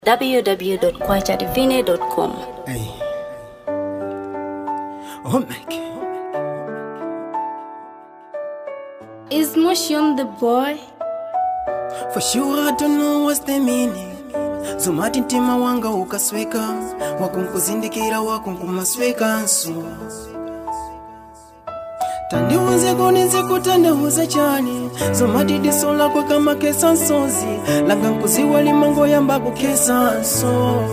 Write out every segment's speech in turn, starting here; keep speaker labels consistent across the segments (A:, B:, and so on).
A: www.kwachadivine.com.
B: Hey. Oh my God.
C: Is Motion the boy?
B: For sure I don't know what's the meaning zomati mtima wanga ukasweka wakunkuzindikira wakunkumaswekanso tandiuze kunize kutandauza chani zomati diso lakwe kama kesa nsozi langa nkuziwa limango yamba kukesanso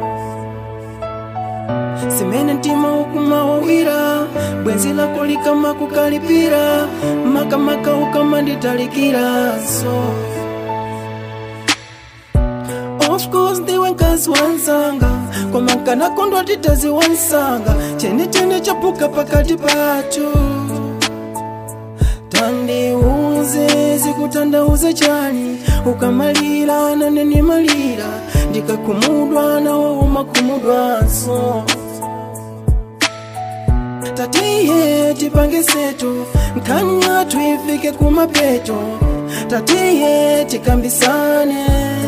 B: simene mtima ukuma wawira bwenzi lako likama kukalipira makamaka ukama nditalikiraso Of course ndiwe nkazi wansanga koma nkanakondwa titazi wansanga chene chene chapuka pakati patu tandiuze zikutandauze chani ukamalira nane nimalira ndikakumudwa nawo umakumudwanso tatiye tipange seto nkanya twifike kumapeto tatiye tikambisane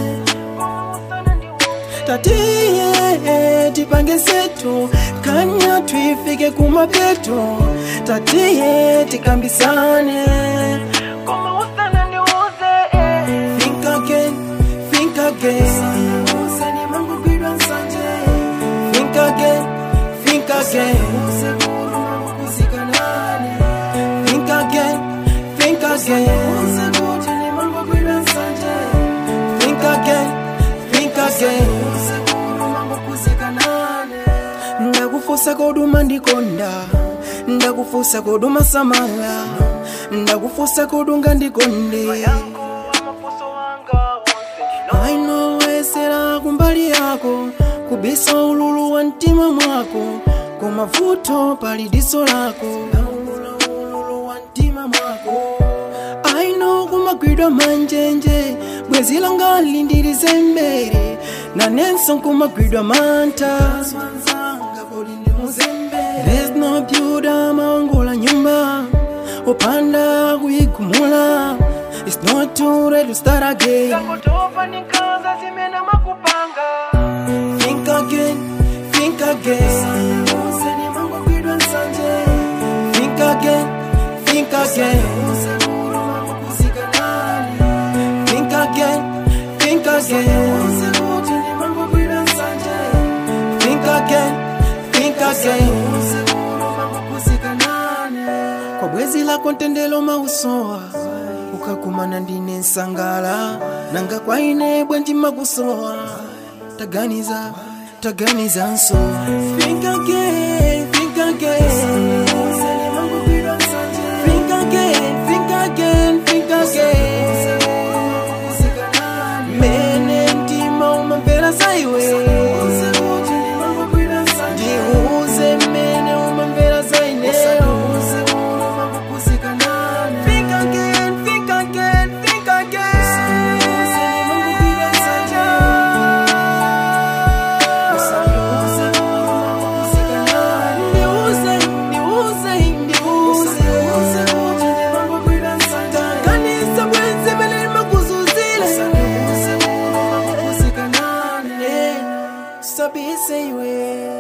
B: tatiye tipange seto kanya twifike kumapeto tatiye tikambisane Koma usana ndiuze, eh. Think again, think again. Usani mangu gwidwa nsanje. Think again, think again. Think again, think again. Think again, think again. ndakufusa koduma ndikonda ndakufusa koduma samala ndakufusa kodunga ndikonde ainowesera kumbali yako kubisa ululu wa mtima mwako kumavuto pali diso lako aino kumagwidwa manjenje bwezi langa lindirize mbere nanenso kumagwidwa manta There's no byuda maongola nyumba upanda kuigumula It's not too late to start again Think again, think again Think again, think again Think again, think again Think again, think again Kwa bwezi lako ntendelo mausowa ukakumana ndine nsangala nanga kwaine bwenji makusowa taganiza taganiza nso Think again, think again Think again, think again, think again Mene mtima umamvera saiwe Ndiuze mene umamvera saineyo Think again, think again, think again Ndiuze, ndiuze, ndiuze Kanisa bwenzi bele makuzuzile Sabise iwe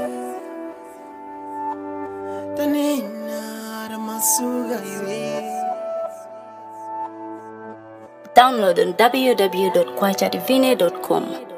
B: Tanina ramasuga iwe
A: Download on www.kwachadivine.com.